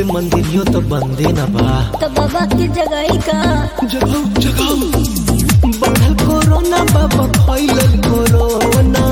से मंदिरियो तो बंदे न बा तो बाबा की जगह का जगाओ जगाओ बढ़ल कोरोना बाबा फैलल कोरोना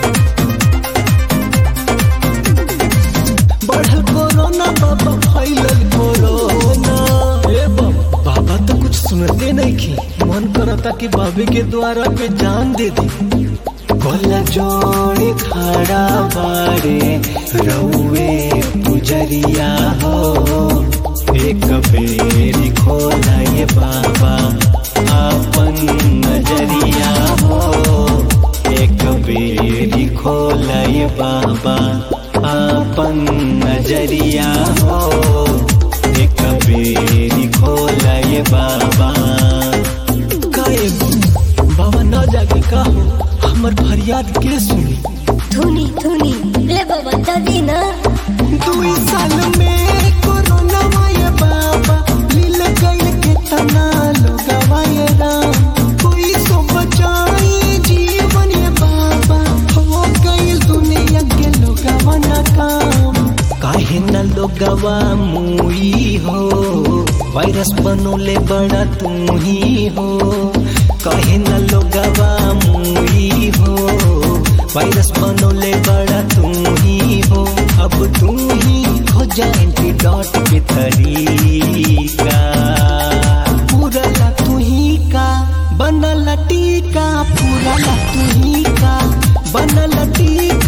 बढ़ल कोरोना बाबा फैलल कोरोना ए बाबा बाबा तो कुछ सुनते नहीं की मन करता कि बाबे के द्वारा पे जान दे दी कोला जोड़े खड़ा बारे रउए पुजरिया हो एक बेरी खोला ये बाबा आपन नजरिया हो एक बेरी खोला ये बाबा आपन नजरिया हो एक बेरी खोला ये बाबा काहे बाबा न जाके का हो हमर फरियाद के सुनी धुनी धुनी ले बाबा दादी ना दुई साल में कोरोना माये बाबा लील गइल के तना लोगवा ये राम कोई सो बचाई जीवन ये बाबा हो गइल दुनिया के लोगवा ना काम काहे न लोगवा मुई हो वायरस बनोले बड़ा तू ही हो काहे न लोगवा मुई हो वायरस बनोले बड़ा तू ही हो अब तू ही हो जा एंटीडॉट के तरीका पूरा ला तू ही का बनला टीका पूरा ला तू ही का बनला टीका